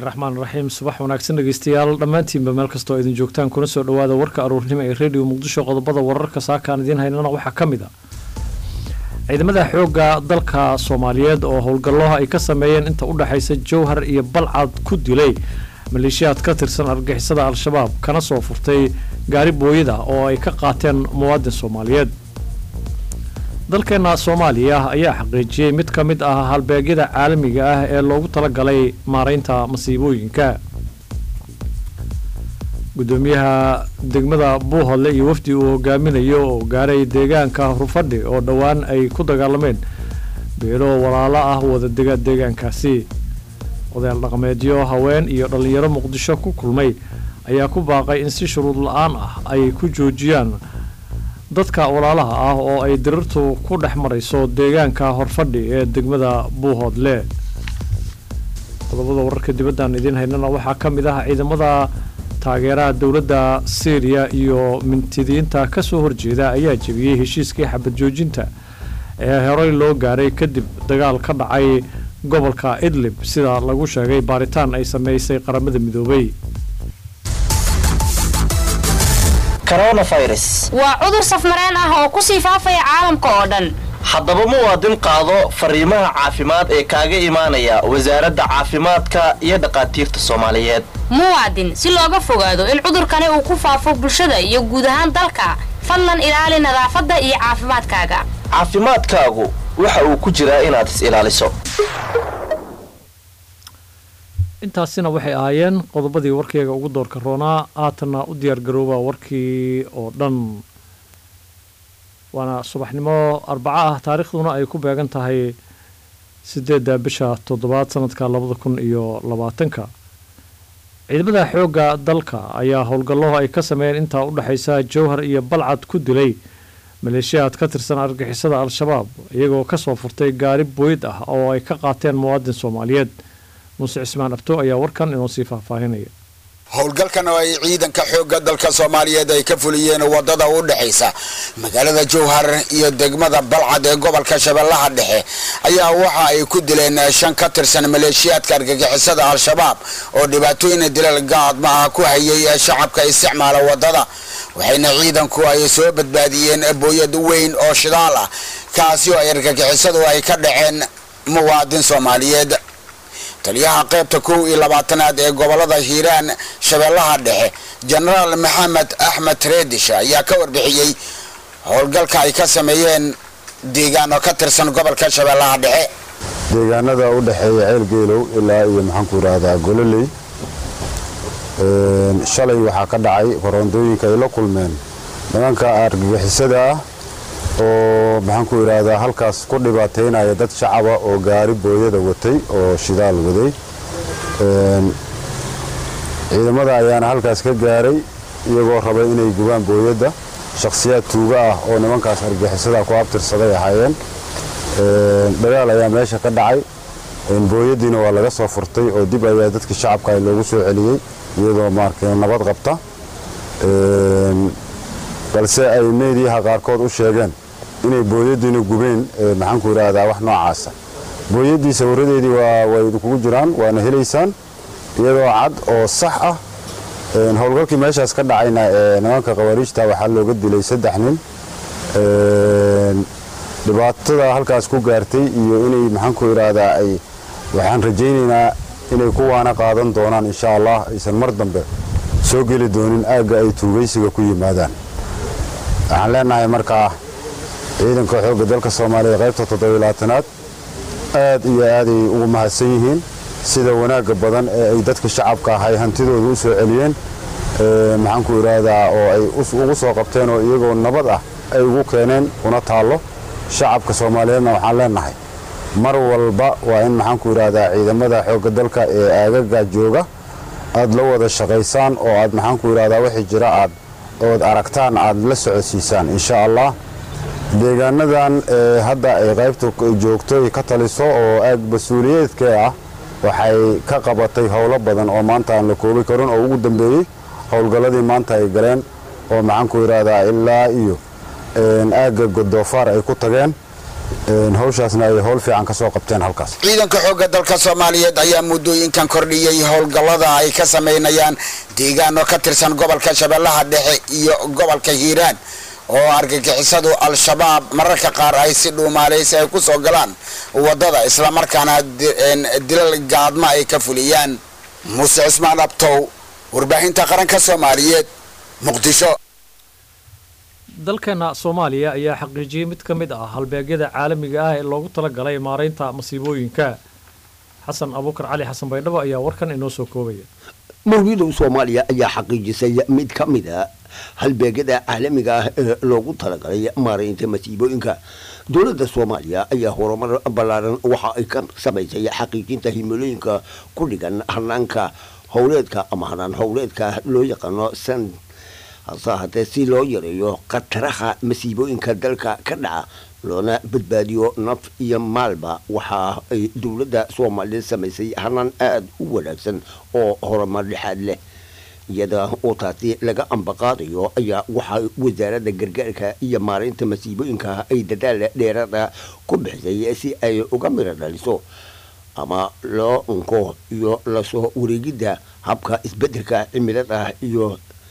raxmaan raxiim subax wanaagsan dhegeystayaal dhammaantiinba meel kastoo idin joogtaan kuna soo dhowaada warka aruurnimo ee rediyo muqdisho qodobada wararka saakaan idiin haynana waxaa ka mid a ciidamada xoogga dalka soomaaliyeed oo howlgalloha ay ka sameeyeen inta u dhexaysa jowhar iyo balcad ku dilay maleeshiyaad ka tirsan argixisada al-shabaab kana soo furtay gaari booyada oo ay ka qaateen muwaadin soomaaliyeed dalkeenna soomaaliya ayaa xaqiijiyey mid ka mid ah halbeegyada caalamiga ah ee loogu talagalay maaraynta masiibooyinka gudoomiyaha degmada buuhodle iyo wafdi uu hogaaminayo oo gaaray deegaanka rufadhi oo dhowaan ay ku dagaalameen beelo walaalo ah wadadega deegaankaasi odayaal dhaqameedyo haween iyo dhallinyaro muqdisho ku kulmay ayaa ku baaqay in si shuruud la-aan ah ay ku joojiyaan dadka walaalaha ah oo ay dirirtu ku dhex marayso deegaanka horfadhi ee degmada buuhoodle qodobada wararka dibaddan idiin haynana waxaa ka mid ah ciidamada taageeraha dowladda syriya iyo mintidiinta ka soo horjeeda ayaa jebiyey heshiiskii xabad joojinta ee horey loo gaaray kadib dagaal ka dhacay gobolka idlib sida lagu sheegay baaritaan ay sameysay qaramada midoobay waa cudur safmareen ah oo ku sii faafaya caalamka oo dhan haddaba muwaadin qaado fariimaha caafimaad ee kaaga imaanaya wasaaradda caafimaadka iyo dhaqaatiirta soomaaliyeed muwaadin si looga fogaado in cudurkani uu ku faafo bulshada iyo guud ahaan dalka fadlan ilaali nadaafadda iyo caafimaadkaaga caafimaadkaagu waxa uu ku jiraa inaad is ilaaliso intaasina waxay ahaayeen qodobadii warkeyga ugu doorka roonaa haatanna u diyaargarooba warkii oo dhan waana subaxnimo arbaco ah taariikhduna ay ku beegan tahay sideedda bisha toddobaad sanadka labada kun iyo labaatanka ciidamada xoogga dalka ayaa howlgalloho ay ka sameeyeen intaa u dhexaysa jowhar iyo balcad ku dilay maleeshiyaad ka tirsan argixisada al-shabaab iyagoo kasoo furtay gaari booyad ah oo ay ka qaateen muwaadin soomaaliyeed muuse cismaan abto ayaa warkan inoo sii faahfaahinaya howlgalkan oo ay ciidanka xoogga dalka soomaaliyeed ay ka fuliyeen wadada u dhexaysa magaalada jowhar iyo degmada balcad ee gobolka shabeellaha dhexe ayaa waxa ay ku dileen shan ka tirsan maleeshiyaadka argagixisada al-shabaab oo dhibaatooyin dilal gaadma ah ku hayay shacabka isticmaala wadada waxayna ciidanku ay soo badbaadiyeen booyad weyn oo shidaal ah kaasi oo ay argagixisadu ay ka dhaceen muwaadin soomaaliyeed taliyaha qaybta kow iyo labaatanaad ee gobolada hiiraan shabeellaha dhexe jenaraal maxamed axmed reedish ayaa ka warbixiyey howlgalka ay ka sameeyeen deegaan oo ka tirsan gobolka shabeellaha dhexe deegaanada u dhexeeya ceel geelow ilaa iyo maxaanku yidhaahdaa gololey shalay waxaa ka dhacay koroondooyinka ay la kulmeen nimanka argagixisada ah oo maxaanku yidhaahdaa halkaas ku dhibaataynaya dad shacaba oo gaari booyada watay oo shidaal waday ciidamada ayaana halkaas ka gaaray iyagoo rabay inay gubaan booyadda shakhsiyaad tuuga ah oo nimankaas argixisada ku abtirsaday ahaayeen dagaal ayaa meesha ka dhacay booyaddiina waa laga soo furtay oo dib ayaa dadkii shacabka loogu soo celiyey iyadoo maarka nabad qabta balse ay meediyaha qaarkood u sheegeen inay booyaddiina gubeen maxaanku yidhaahdaa wax noocaasa booyaddii sawiradeedii way idinkugu jiraan waana helaysaan iyadoo cad oo sax ah howlgalkii meeshaas ka dhacayna nimanka khawaariijta waxaa looga dilay saddex nin dhibaatada halkaas ku gaartay iyo inay maxaanku yidhaahdaa ay waxaan rajaynaynaa inay ku waana qaadan doonaan insha allah aysan mar dambe soo geli doonin aagga ay tuugaysiga ku yimaadaan waxaan leenahay markaa ciidanka xoogga dalka soomaaliya qaybta toddobilaatanaad aad iyo aaday ugu mahadsan yihiin sida wanaagga badan ee ay dadka shacabka ahay hantidooda u soo celiyeen maxaanku yidhaahdaa oo ay ugu soo qabteen oo iyagoo nabad ah ay ugu keeneen una taallo shacabka soomaaliyeedna waxaan leenahay mar walba waa in maxaanku yidhaahdaa ciidamada xoogga dalka ee aagaga jooga aad la wada shaqaysaan oo aad maxaanku yidhahdaa wixii jira aad ood aragtaan aad la socodsiisaan insha allah deegaanadan hadda ay qaybta joogtoy ka taliso oo aag mas-uuliyeedkee ah waxay ka qabatay howlo badan oo maanta aan la koobi karin oo ugu dambeeyey howlgalladii maanta ay galeen oo maxaanku yidhaahdaa ilaa iyo aagga godoofaar ay ku tageen hawshaasna ay howl fiican ka soo qabteen halkaas ciidanka xoogga dalka soomaaliyeed ayaa muddooyinkan kordhiyey howlgallada ay ka samaynayaan deegaano ka tirsan gobolka shabeellaha dhexe iyo gobolka hiiraan oo argagixisadu al-shabaab mararka qaar ay si dhuumaalaysi ay ku soo galaan waddada islamarkaana dilal gaadma ay ka fuliyaan muuse cismaan abtow warbaahinta qaranka soomaaliyeed muqdisho dalkeena soomaaliya ayaa xaqiijiyey mid ka mid ah halbeegyada caalamiga ah ee loogu talagalay maaraynta masiibooyinka xasan abuukar cali xasan baydhabo ayaa warkan inoo soo koobaya mawlidow soomaaliya ayaa xaqiijisay mid ka mid a halbeegyada caalamiga ah ee loogu talagalay maaraynta masiibooyinka dowladda soomaaliya ayaa horumar ballaaran waxa ay ka samaysay xaqiijinta himilooyinka ku dhigan hanaanka howleedka ama hanaan howleedka loo yaqaano san hase ahaatee si loo yareeyo khataraha masiibooyinka dalka ka dhaca loona badbaadiyo naf iyo maalba waxa ay dowladda soomaaliya samaysay hanaan aada u wanaagsan oo horumar dhexaad leh iyada oo taasi laga ambaqaadayo ayaa waxaa wasaaradda gargaarka iyo maaraynta masiibooyinka ay dadaal dheeraada ku bixisay si ay uga miro dhaliso ama loo unko iyo lasoo wareegidda habka isbeddelka cimilada iyo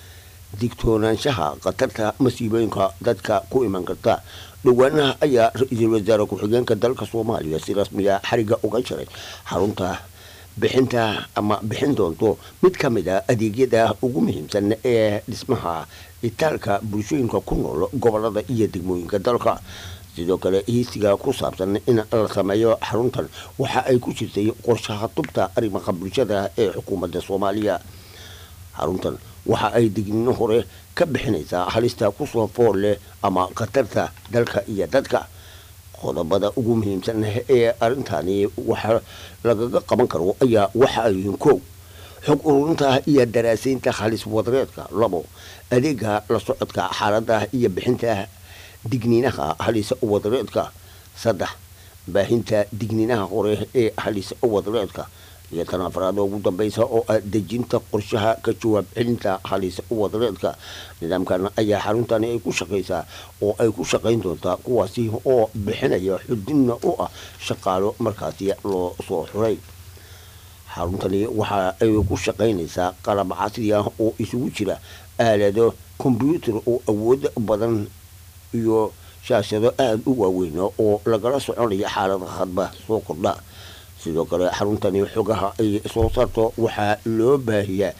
digtoonaanshaha khatarta masiibooyinka dadka ku iman karta dhowaanaha ayaa ra-iisul wasaare ku-xigeenka dalka soomaaliya si rasmiya xariga uga jaray xarunta bixinta ama bixin doonto mid ka mid a adeegyada ugu muhiimsan ee dhismaha itaalka bulshooyinka ku nool gobolada iyo degmooyinka dalka sidoo kale hiisiga ku saabsan in la sameeyo xaruntan waxa ay ku jirtay qorshaha tubta arrimaha bulshada ee xukuumadda soomaaliya xaruntan waxa ay digniino hore ka bixinaysaa halista kusoo fool leh ama khatarta dalka iyo dadka qodobada ugu muhiimsan ee arrintani waxa lagaga qaban karo ayaa waxa ay yihiin kow xog ururinta iyo daraasaynta halis wadareedka labo adeega la socodka xaalada iyo bixinta digniinaha halis wadareedka saddex baahinta digniinaha hore ee halis wadareedka iyo tan afraad ugu dambaysa oo ah dejinta qorshaha ka jawaab celinta halis wadareedka nidaamkan ayaa xaruntani ay ku shaqaysaa oo ay ku shaqayn doontaa kuwaasi oo bixinaya xudinna u ah shaqaalo markaasi loo soo xuray xaruntani waxa ay ku shaqaynaysaa qalab casri ah oo isugu jira aalado kombyuutar oo awood badan iyo shaashado aada u waaweyn oo lagala soconaya xaalada hadba soo kordha sidoo kale xaruntani xogaha ay soo saarto waxaa loo baahiyaa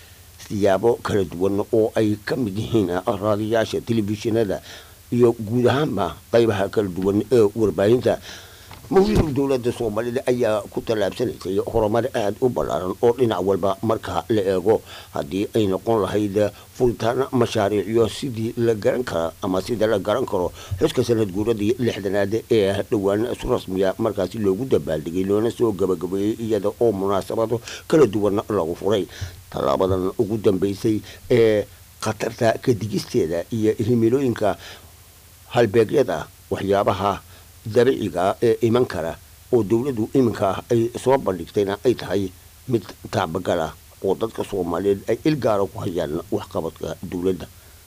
siyaabo kala duwan oo ay ka mid yihiin raadiyaasha telefishinada iyo guud ahaanba qaybaha kala duwan ee warbaahinta mawlidu dowladda soomaalida ayaa ku tallaabsanaysay horumar aada u ballaaran oo dhinac walba marka la eego haddii ay noqon lahayd furitaan mashaariicyo sidii la garan kara ama sida la garan karo xuska sanad guuradii lixdanaad ee dhowaan si rasmiya markaasi loogu dabaaldegay loona soo gabagabeeyey iyada oo munaasabado kala duwan lagu furay tallaabadan ugu dambeysay ee khatarta kadigisteeda iyo himilooyinka halbeegyada waxyaabaha dabiiciga ee iman kara oo dowladdu iminka ay soo bandhigtayna ay tahay mid taabagala oo dadka soomaaliyeed ay ilgaara ku hayaan waxqabadka dowladda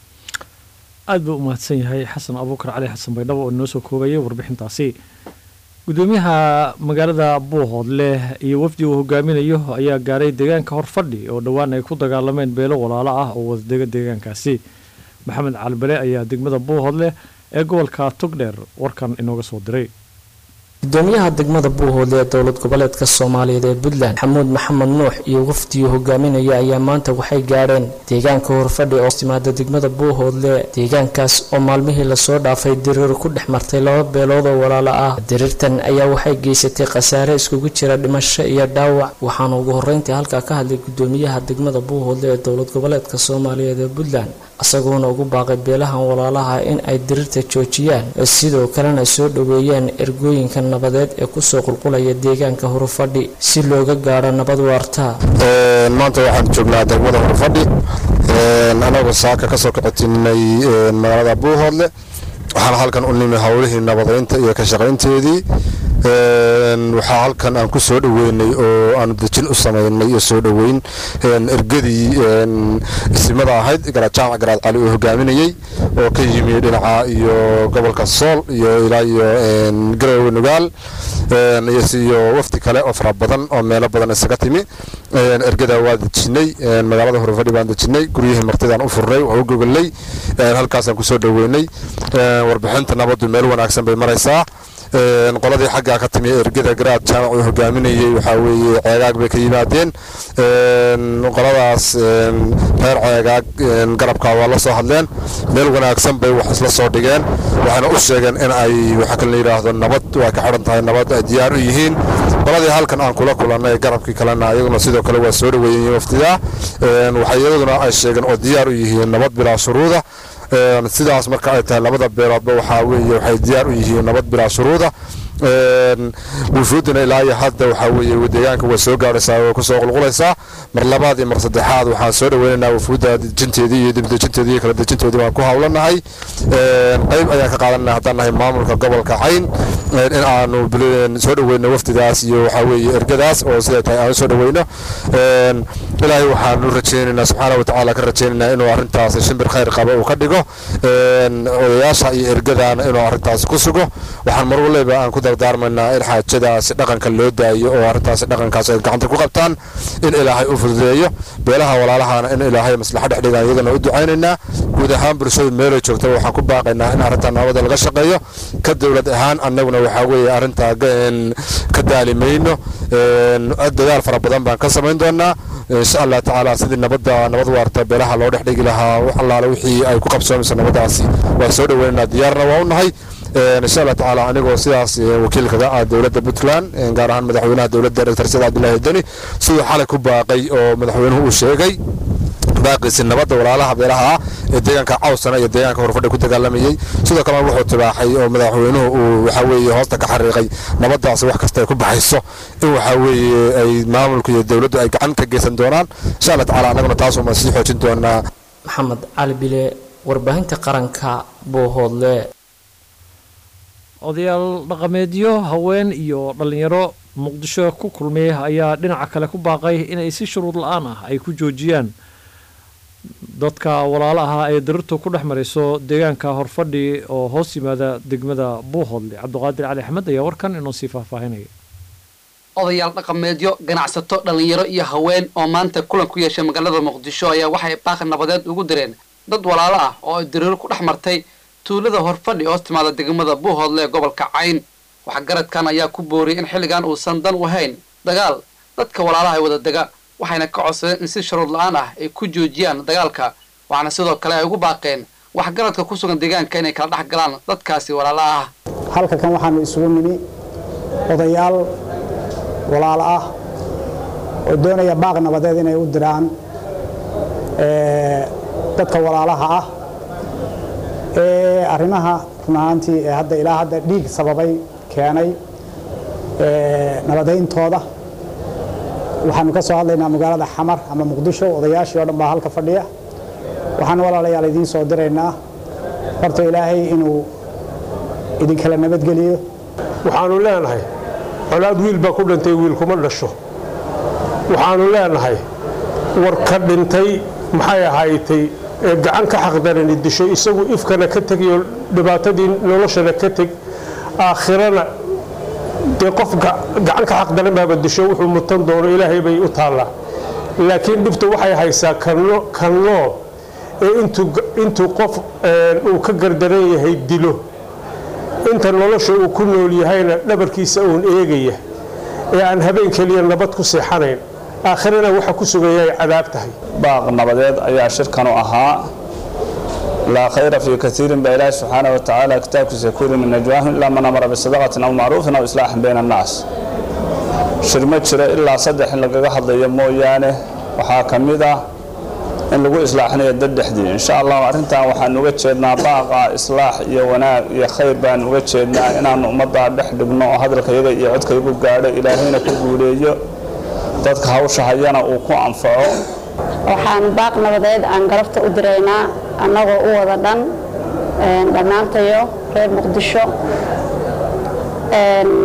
aad buu u mahadsan yahay xasan abuukar cali xasan baydhabo oo inoo soo koobayay warbixintaasi gudoomiyaha magaalada buuhoodleh iyo wafdi uu hogaaminayo ayaa gaaray deegaanka horfadhi oo dhowaan ay ku dagaalameen beelo walaalo ah oo wadadega deegaankaasi maxamed calibale ayaa degmada buuhoodleh ee gobolka togdheer warkan inooga soo diray gudoomiyaha degmada buuhoodle ee dowlad goboleedka soomaaliyeed ee puntland xamuud maxamed nuux iyo wafdiyu hogaaminaya ayaa maanta waxay gaadheen deegaanka horfadhi oo timaada degmada buuhoodle deegaankaas oo maalmihii lasoo dhaafay diriir ku dhex martay laba beelood oo walaalo ah diriirtan ayaa waxay geysatay khasaare iskugu jira dhimasho iyo dhaawac waxaana ugu horreyntii halkaa ka hadlay gudoomiyaha degmada buuhoodle ee dowlad goboleedka soomaaliyeed ee puntland isagoona ugu baaqay beelahan walaalaha in ay diriirta joojiyaan sidoo kalena soo dhoweeyaan ergooyinka nabadeed ee kusoo qulqulaya deegaanka horufadhi si looga gaadho nabad waarta maanta waxaan joognaa degmada horufadhi anagoo saaka kasoo kacotinay magaalada buuhoodle waxaan halkan u nimi howlihii nabadeynta iyo ka shaqaynteedii waxaa halkan aan ku soo dhoweynay oo aanu dejin u samaynay iyo soo dhoweyn ergadii isimada ahayd garaad jaamac garaad cali uu hogaaminayey oo ka yimi dhinaca iyo gobolka sool iyo ilaa iyo garowe nugaal iyo wafdi kale oo fara badan oo meelo badan isaga timi ergada waa dejinay magaalada horfadhi baan dejinay guryihii martidaan u furnay waa u gogolnay halkaasaan kusoo dhoweynay warbixinta nabaddu meel wanaagsan bay maraysaa qoladii xaggaa ka timi ergada garaad jaamac uu hogaaminayey waxaa weeye ceegaag bay ka yimaadeen qoladaas reer ceegaag garabkaa waa la soo hadleen meel wanaagsan bay wax isla soo dhigeen waxayna u sheegeen in ay waxa kale yidhaahdo nabad way ka xidhan tahay nabad ay diyaar u yihiin qoladii halkan aan kula kulannay garabkii kalena iyaguna sidoo kale waa soo dhoweeyeen waftidaa waxay iyaduna ay sheegeen oo diyaar u yihiin nabad bilaa shuruuda sidaas marka ay tahay labada beeloodba waxaa weeye waxay diyaar u yihiin nabad bilaa shuruuda wufuudina ilaa iyo hadda waxaa weeye deegaanka way soo gaaraysaa way kusoo qulqulaysaa mar labaad iyo mar saddexaad waxaan soo dhaweynaynaa wufuudda dejinteedii iyo dibdejinteedii iyo kala dejintoodii baan ku hawlanahay qayb ayaan ka qaadanay haddaan nahay maamulka gobolka cayn in aanu soo dhaweyno wafdidaas iyo waxaa weeye ergadaas oo siday tahay aan soo dhaweyno ilaahay waxaanu rajaynaynaa subxaana watacaala ka rajaynaynaa inuu arrintaas shimbir khayr qaba uu ka dhigo odayaasha iyo ergadaana inuu arrintaas ku sugo waxaan mar waliba aan ku dardaarmaynaa in xaajadaasi dhaqanka loo daayo oo arrintaasi dhaqankaas ay gacanta ku qabtaan in ilaahay u fududeeyo beelaha walaalahana in ilaahay maslaxa dhex dhigaan iyagana u ducaynaynaa guud ahaan bulshadu meelay joogtaba waxaan ku baaqaynaa in arrintaa nabada laga shaqeeyo ka dowlad ahaan annaguna waxaa weeye arrintaa ka daali mayno dadaal fara badan baan ka samayn doonaa insha allah tacaala sidii nabadda nabad waarta beelaha loo dhex dhigi lahaa wax allaale wixii ay ku qabsoomayso nabadaasi waan soo dhaweynaynaa diyaarna waa u nahay insha allah tacaala anigoo sidaas wakiilkaga ah dowladda puntland gaar ahaan madaxweynaha dowladda dr said cabdillaahi deni siduu xalay ku baaqay oo madaxweynuhu uu sheegay baaqiisi nabadda walaalaha beelaha ah ee deegaanka cawsana iyo deegaanka horfadhi ku dagaalamayey sidoo kalena wuxuu tibaaxay oo madaxweynuhu uu waxaa weeye hoosta ka xariiqay nabaddaasi wax kasta ay ku baxayso in waxaa weeye ay maamulku iyo dowladdu ay gacan ka geysan doonaan insha allah tacaala annaguna taasuuma sii xoojin doonaa maxamed cali bile warbaahinta qaranka boohoodle odayaal dhaqameedyo haween iyo dhallinyaro muqdisho ku kulmay ayaa dhinaca kale ku baaqay inay si shuruud la-aan ah ay ku joojiyaan dadka walaalo ahaa ee darirtu ku dhex marayso deegaanka horfadhi oo hoos yimaada degmada buuhoodle cabdiqaadir cali axmed ayaa warkan inoo sii faahfaahinaya odayaal dhaqameedyo ganacsato dhallinyaro iyo haween oo maanta kulan ku yeeshay magaalada muqdisho ayaa waxay baaqi nabadeed ugu direen dad walaalo ah oo ay dariiro ku dhex martay tuulada horfadhi hoos timaada degmada buuhoodle ee gobolka cayn waxgaradkan ayaa ku booriyay in xilligan uusan dan u hayn dagaal dadka walaalaha ay wada dega waxayna ka codsadeen in si shuruud la-aan ah ay ku joojiyaan dagaalka waxaana sidoo kale ay ugu baaqeen waxgaradka ku sugan deegaanka inay kala dhex galaan dadkaasi walaalaha ah halka kan waxaanu isugu nimi odayaal walaalo ah oo doonaya baaq nabadeed inay u diraan dadka walaalaha ah ee arrimaha run ahaantii ee hadda ilaa hadda dhiig sababay keenay nabadayntooda waxaanu ka soo hadlaynaa magaalada xamar ama muqdisho odayaashii oo dhan baa halka fadhiya waxaan walaalayaal idiin soo diraynaa horta ilaahay inuu idinkala nabadgeliyo waxaanu leenahay colaad wiil baa ku dhintay wiil kuma dhasho waxaanu leenahay war ka dhintay maxay ahaaytay ee gacan ka xaqdarani disho isagu ifkana ka tegiyo dhibaatadii noloshana ka teg aakhirana dee qof gacan ka xaqdaran baaba disho wuxuu mutan doono ilaahay bay u taallaa laakiin dhibta waxay haysaa kan nool ee intuu qof uu ka gardaran yahay dilo inta nolosha uu ku nool yahayna dhabarkiisa uun eegaya ee aan habeen keliya nabad ku seexanayn aakhirana waxa ku sugaya ay cadaab tahay baaq nabadeed ayaa shirkan u ahaa laa khayra fii kaiirin baa ilaahi subxaana wa tacaala kitaabkiisa ku yiri min najwaahum ilaa man amara bisadaqatin aw macruufin aw islaaxin bayna annaas shir ma jiro ilaa saddex in lagaga hadlayo mooyaane waxaa ka mid ah in lagu islaaxinayo dad dhexdii insha allahu arrintan waxaan uga jeednaa baaqa islaax iyo wanaag iyo khayr baan uga jeednaa inaanu ummaddaa dhex dhigno oo hadalkayaga iyo codkayagu gaadho ilaahayna ku guuleeyo dadka hawsha hayana uu ku anfaco waxaan baaq nabadeed aan galabta u diraynaa annagoo u wada dhan dhammaantayo reer muqdisho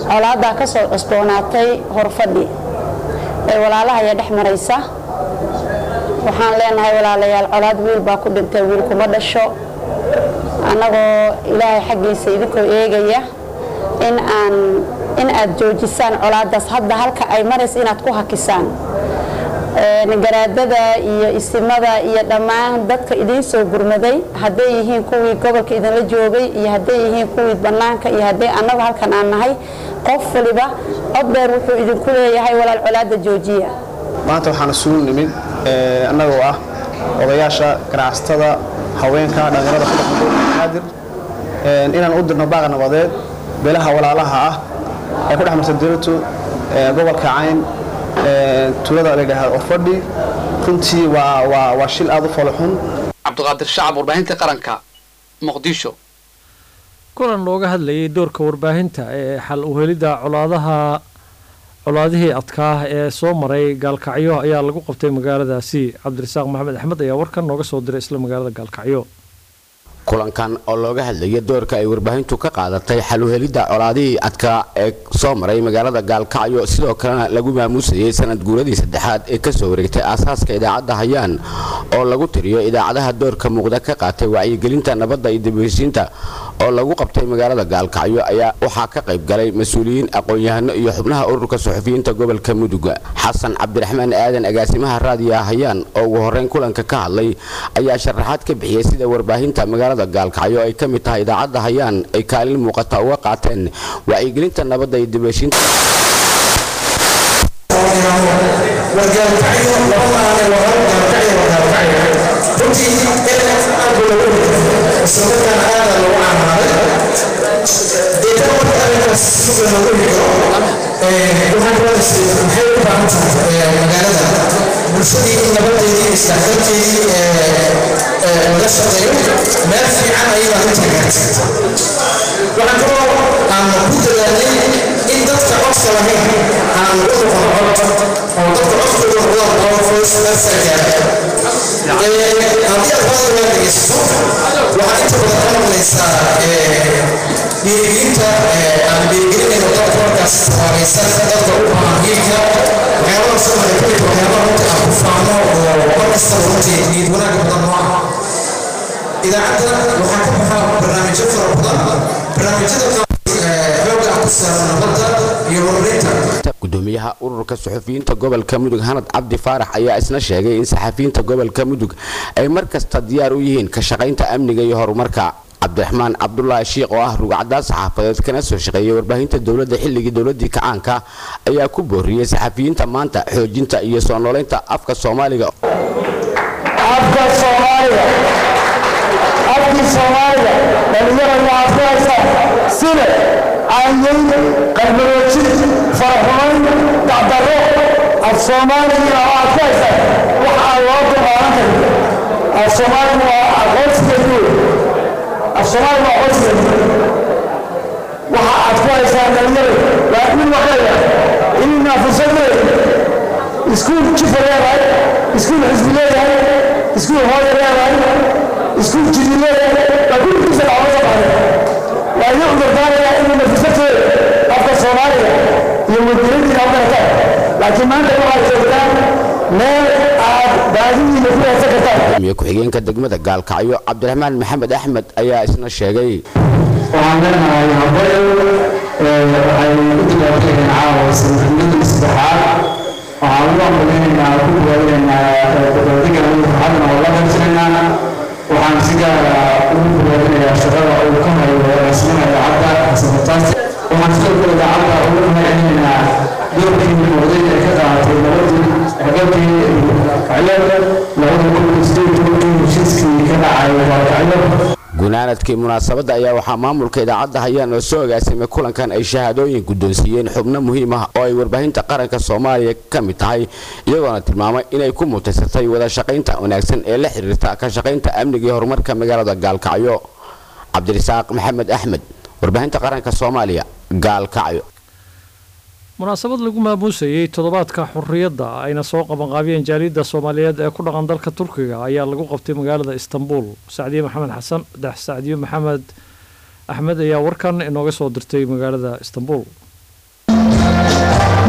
colaadaa ka soo cusboonaatay horfadhi ee walaalahaya dhex maraysa waxaan leenahay walaalayaal colaad wiil baa ku dhintay wiil kuma dhasho annagoo ilaahay xaggiisa idinkoo eegaya in aan in aad joojisaan colaadaas hadda halka ay maraysa inaad ku hakisaan garaadada iyo isimada iyo dhammaan dadka idiin soo gurmaday hadday yihiin kuwii gobolka idinla joogay iyo hadday yihiin kuwii bannaanka iyo hadday annagu halkan aan nahay qof waliba cod dheer wuxuu idinku leeyahay walaal colaada joojiya maanta waxaan isugu nimid annagoo ah odayaasha ganacsatada haweenka dhallinyarada ku dhaqan gobolka banaadir inaan u dirno baaqa nabadeed beelaha walaalaha ah ay ku dhex marta dowlatu gobolka cayn tuulada la yidhaahdo orfadhi runtii waa waa waa shil aada u foloxun cabdiqaadir shacab warbaahinta qaranka muqdisho kulan looga hadlayay doorka warbaahinta ee xal u helidda colaadaha colaadihii adkaa ee soo maray gaalkacyo ayaa lagu qabtay magaaladaasi cabdirasaaq maxamed axmed ayaa warkan nooga soo diray isla magaalada gaalkacyo kulankan oo looga hadlaya doorka ay warbaahintu ka qaadatay xaluhelidda colaadihii adkaa ee soo maray magaalada gaalkacyo sidoo kalena lagu maamuusayay sanad guuradii saddexaad ee kasoo wareegtay aasaaska idaacadda hayaan oo lagu tiriyo idaacadaha doorka muuqda ka qaatay wacyigelinta nabadda iyo dibheshiinta oo lagu qabtay magaalada gaalkacyo ayaa waxaa ka qayb galay mas-uuliyiin aqoon-yahano iyo xubnaha ururka suxufiyiinta gobolka muduga xasan cabdiraxmaan aadan agaasimaha raadiyaha hayaan oo ugu horreyn kulanka ka hadlay ayaa sharaxaad ka bixiyey sida warbaahinta magaalada gaalkacyo ay ka mid tahay idaacadda hayaan ay kaalin muuqata uga qaateen wacyigelinta nabadda iyo dibheshiinta bulshadii in nabadeedii isdhexgalkeedii laga shaqeeyo meel fiican ayadaa u tagaartay waxaan kaloo aan ku dadaalnay in dadka codka lahayn aan u noqon cod oo dadka codkooda noqdaan qofoos meelsaagaara haddii aad badan waa dhegeysato waxaad inta badan ka maqlaysaa dhiirigelinta aan dhiirigelinayno dadka markaas tabaaraysan dadka u baahan hiilka waxyaabaha soo maray kulli waxyaabaha runtii aan ku faano oo markastaba runtii niyad wanaag badan noo ah idaacadda waxaa ka baxa barnaamijyo fara badan barnaamijyada xooga ah ku saaran nabadda iyo horumarinta gudoomiyaha ururka suxufiyiinta gobolka mudug hanad cabdi faarax ayaa isna sheegay in saxafiyiinta gobolka mudug ay mar kasta diyaar u yihiin ka shaqaynta amniga iyo horumarka cabdiraxmaan cabdulaahi shiikh oo ah rugcadaad saxaafadeed kana soo shaqeeyay warbaahinta dowladda xilligii dowladii kacaanka ayaa ku booriyey saxafiyiinta maanta xoojinta iyo soo noolaynta afka soomaaliga afka soomaaliga afkii soomaaliga dhalinyarada waxaad ku haysaa sida caanyeyn qalbaroojin faraxumayn dacdarro af soomaaliga waxaad ku haysaa wax aan loo dulqaadan karin af soomaaliga waa aqoonsigeedu af soomaaliga waa aqoonsigeedu waxa aad ku haysaa dhalinyarada waa in waxeeya inina fursad leeyahay iskuul jifa leedahay iskuul xisbi leeyahay iskuul hooya leedahay iskuul jidi leeyahay waa kulkiisa dhacdo soo baxday waa idin cudurdaanaya inayna fursadteeda afka soomaaliga iyo wadgelintiina u garataan laakiin maanta waxaad joogtaan meel aad baadidiina ku haysan kartaan gudoomiye ku-xigeenka degmada gaalkacyo cabdiraxmaan maxamed axmed ayaa isna sheegay waxaan leenahay habayo waxay u dibaatayeen caawa sanadnimadii saddexaad waxaan ugu ambalinaynaa ku bogaadinaynaa dabaaldega farxadna oo la qaybsanaynaa waxaan si gaara ugu bogaadinayaa shaqada uu ka hayo raasmana idaacadda xasanataas waxaan sidoo kale idaacadda ugu mahadcelinaynaa doorkii muuqday ee ka qaadatay nabadii xagabkii kacyo labada kun iyo sideed tobankii heshiiskii ka dhacay kacyo gunaanadkii munaasabadda ayaa waxaa maamulka idaacadda hayaan oo soo agaasimay kulankan ay shahaadooyin guddoonsiiyeen xubno muhiim ah oo ay warbaahinta qaranka soomaaliya ka mid tahay iyagoona tilmaamay inay ku mutaysatay wada shaqaynta wanaagsan ee la xiriirta ka shaqaynta amniga iyo horumarka magaalada gaalkacyo cabdirisaaq maxamed axmed warbaahinta qaranka soomaaliya gaalkacyo munaasabad lagu maamuusayey toddobaadka xurriyadda ayna soo qabanqaabiyeen jaaliyadda soomaaliyeed ee ku dhaqan dalka turkiga ayaa lagu qabtay magaalada istanbul sacdiye maxamed xasan dex sacdiye maxamed axmed ayaa warkan inooga soo dirtay magaalada istanbul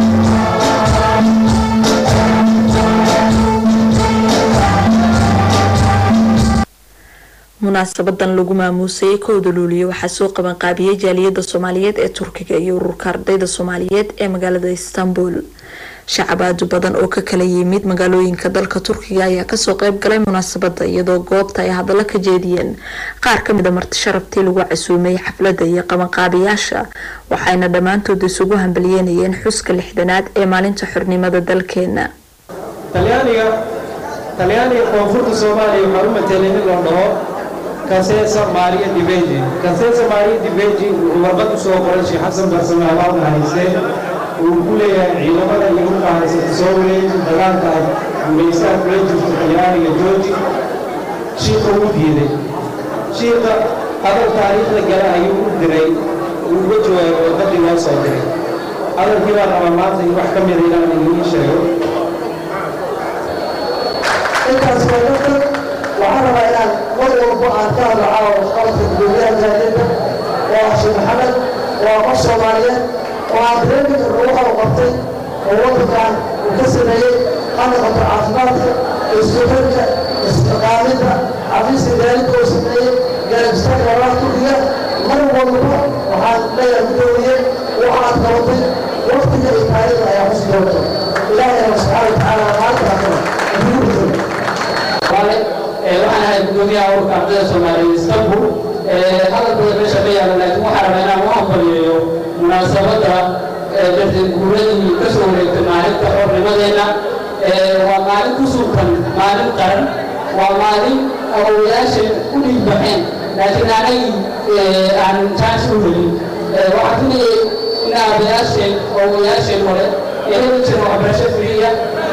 munaasabadan lagu maamuusayay kowda luuliyo waxaa soo qabanqaabiyey jaaliyada soomaaliyeed ee turkiga iyo ururka ardayda soomaaliyeed ee magaalada istanbul shacabaadu badan oo ka kala yimid magaalooyinka dalka turkiga ayaa kasoo qeyb galay munaasabada iyadoo goobta ay hadallo ka jeediyeen qaar kamid a marti sharaftii lagu casuumay xaflada iyo qabanqaabiyaasha waxayna dhammaantood isugu hambalyeynayeen xuska lixdanaad ee maalinta xornimada dalkeena talyaaniga talyaaniga koonfurta soomaaliya waxaa u matelay nin loo dhaho kaseesa maariya dibeji kaseesa maariya dibeji wuxuu warqad u soo qoray sheekh xasan barsame abaabna haysteen uu ku leeyahay ciidamada iyo hubka haysata soo wareeji dagaalka ay guulaystaan kula jirto talyaaniga jooji shiiqa uu diiday shiiqa hadal taariikhda gala ayuu u diray uu uga jawaabay warqadii loo soo diray hadalkii baa rabaa maanta in wax ka mida inaan idiin sheego intaas waa dadka waxaan rabaa inaan mar walba aan ka hadlo caawa qalabka gudoomiyaha jaadida oo ah sheekh maxamed waa qof soomaaliyeed oo aan dareemi karno waxa uu qabtay oo waddankan uu ka sameeyey ha noqoto caafimaadka iskuxirka istiqaaminta xafiiska daalidka uu sameeyey gaaribistaaga labaha turkiga mar walba waxaan leeyahay gudoomiye waxa aad qabatay waqtiga iyo taariikhda ayaa xusi doonta ilaahayna subxaana watacaala maanta hakana wale waxaan ahay gudoomiyaha ururka ardayda soomaaliyeed istanbul hadal badan meesha ma yaalo laakiin waxaan rabaa inaan u hambalyeeyo munaasabadda darteed guuradii ka soo wareegtay maalinta xornimadeenna waa maalin ku sultan maalin qaran waa maalin awowayaasheen u dhiigbaxeen laakiin anagii aan chance u helin waxaan filayay in aabayaasheen awowayaasheen hore ee heli jira waxbarasho firiya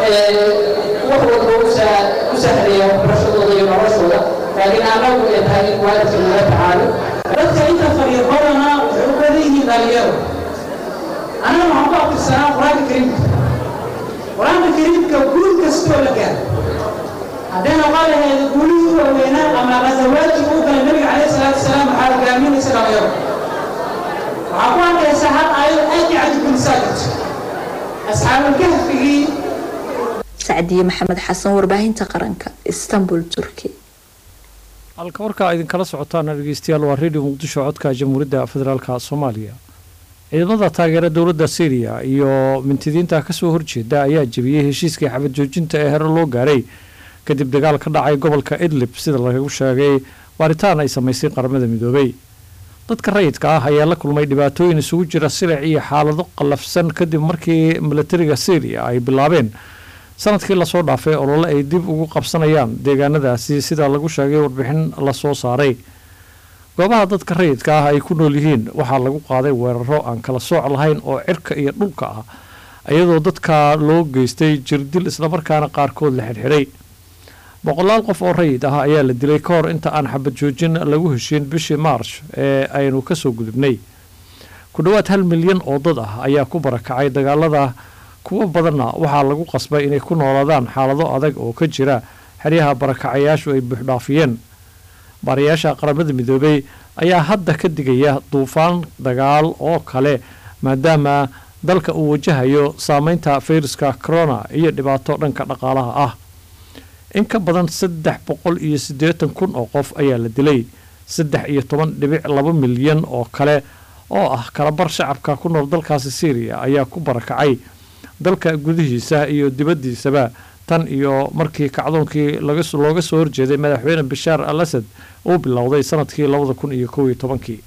wax walba u sahleeya waxbarashadooda iyo noloshooda laakiin annagu ay tahay in waalidka nala tacaalo dadka inta fadhiya badanaa waxay u badan yihiin dhalinyaro annaga waxaan ku abtirsanaa qur-aanka kariimka qur-aanka kariimka guul kastoo la gaaro haddee noqon lahayd guulihii u waaweynaa ama ghazawaadkii uu galay nabiga calayhi salaatu wasalaam waxaa hogaaminaysa dhalinyaro waxaa ku arkaysaa hal aayad aad iyo cajibgelisaa jirto asxaabulkahfigii sacdiye maxamed xasan warbaahinta qaranka istanbul turki halka markaa idinkala socotaana dhegeystayaal waa redio muqdisho codka jamhuuriyadda federaalka soomaaliya ciidamada taageera dowladda syriya iyo mintidiinta kasoo horjeeda ayaa jebiyey heshiiskii xabad joojinta ee hore loo gaaray kadib dagaal ka dhacay gobolka idlib sida lagu sheegay baaritaan ay samaysay qaramada midoobay dadka rayidka ah ayaa la kulmay dhibaatooyin isugu jira silic iyo xaalado qallafsan kadib markii milatariga syriya ay bilaabeen sanadkii lasoo dhaafay olole ay dib ugu qabsanayaan deegaanadaasi sida lagu sheegay warbixin lasoo saaray goobaha dadka rayidka ah ay ku nool yihiin waxaa lagu qaaday weeraro aan kala sooc lahayn oo cirka iyo dhulka ah iyadoo dadka loo geystay jirdil islamarkaana qaarkood la xidhxidhay boqolaal qof oo rayid ah ayaa la dilay ka hor inta aan xabad joojin lagu heshiin bishii maarch ee aynu kasoo gudubnay ku dhowaad hal milyan oo dad ah ayaa ku barakacay dagaalada kuwo badanna waxaa lagu qasbay inay ku noolaadaan xaalado adag oo ka jira xeryaha barakacayaashu ay buuxdhaafiyeen baarayaasha qaramada midoobey ayaa hadda ka digaya duufaan dagaal oo kale maadaama dalka uu wajahayo saameynta fayruska corona iyo dhibaato dhanka dhaqaalaha ah in ka badan saddex boqol iyo siddeetan kun oo qof ayaa la dilay saddex iyo toban dhibic laba milyan oo kale oo ah kalabar shacabka ku nool dalkaasi syriya ayaa ku barakacay dalka gudihiisa iyo dibaddiisaba tan iyo markii kacdoonkii looga soo horjeeday madaxweyne bashaar al asad uu bilowday sanadkii labada kun iyo kow iyo tobankii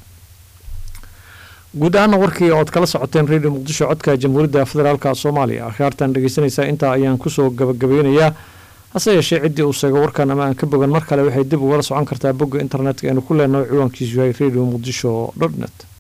guud ahaana warkii ood kala socoteen redio muqdisho codka jamhuuriyadda federaalk soomaaliya akhyaartan dhegeysanaysaa intaa ayaan kusoo gabagabeynayaa hase yeeshee ciddii uu sheego warkan ama aan ka bogan mar kale waxay dib ugala socon kartaa bogga internetka aynu ku leenahay ciwaankiisu yahay radio muqdisho dot net